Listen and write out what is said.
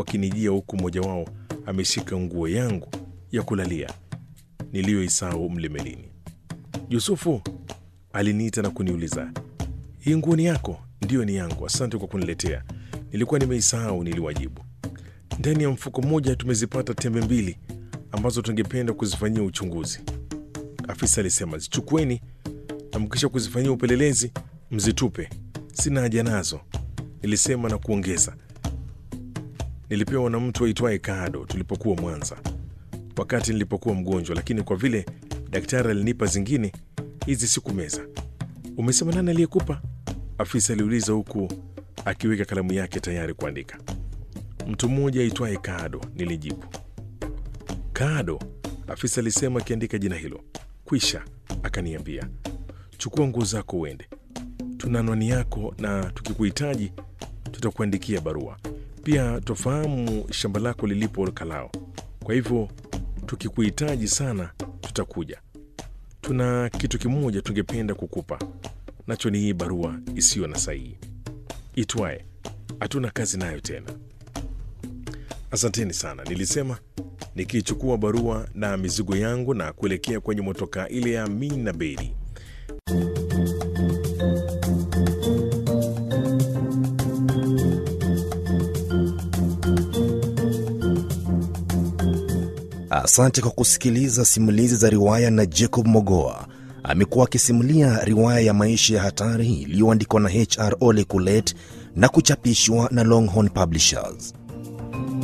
wakinijia huku mmoja wao ameshika nguo yangu ya kulalia niliyoisahau mlemelini. Yusufu aliniita na kuniuliza, hii nguo ni yako? Ndiyo, ni yangu, asante kwa kuniletea, nilikuwa nimeisahau, niliwajibu. Ndani ya mfuko mmoja tumezipata tembe mbili ambazo tungependa kuzifanyia uchunguzi, afisa alisema. Zichukueni na mkisha kuzifanyia upelelezi mzitupe, sina haja nazo, nilisema na kuongeza, nilipewa na mtu aitwaye Kado tulipokuwa Mwanza wakati nilipokuwa mgonjwa, lakini kwa vile daktari alinipa zingine, hizi sikumeza. Umesema nani aliyekupa? Afisa aliuliza huku akiweka kalamu yake tayari kuandika. Mtu mmoja aitwaye Kado, nilijibu. Kado, afisa alisema akiandika jina hilo. Kwisha, akaniambia, chukua nguo zako uende, tuna anwani yako na tukikuhitaji tutakuandikia barua. Pia twafahamu shamba lako lilipo Kalao, kwa hivyo tukikuhitaji sana tutakuja. Tuna kitu kimoja tungependa kukupa, nacho ni hii barua isiyo na sahihi itwaye hatuna kazi nayo tena. Asanteni sana, nilisema nikichukua barua na mizigo yangu na kuelekea kwenye motokaa ile ya Amina Bedi. Asante kwa kusikiliza simulizi za riwaya na Jacob Mogoa. Amekuwa akisimulia riwaya ya maisha ya hatari iliyoandikwa na HR Ole Kulet na kuchapishwa na Longhorn Publishers.